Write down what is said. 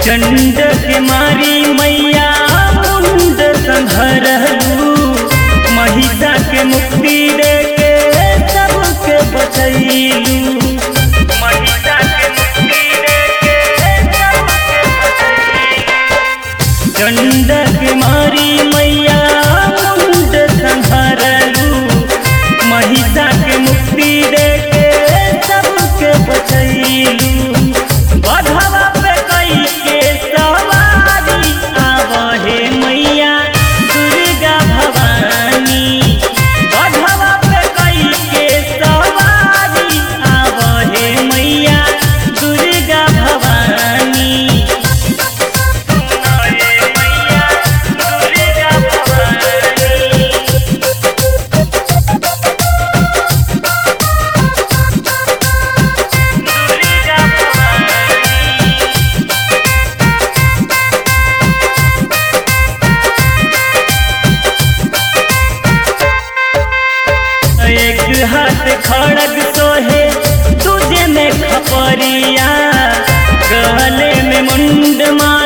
चंड के मारी मैया मुंड संहरलू महिषा के मुक्ति दे के सबके बचैलू महिषा के मुक्ति दे के सबके बचैलू चंड के मारी मैया मुंड संहरलू महिषा के मुक्ति दे के सबके बचैलू बधवा पे कई के सवारी आवहे मैया दुर्गा भवानी बधवा पे कई के सवारी आवहे मैया दुर्गा भवानी सुनाए मैया दुर्गा भवानी दुर्गा भवानी एक हाथ खड़ग सोहे दूजे में खपरिया गले में मुंड मार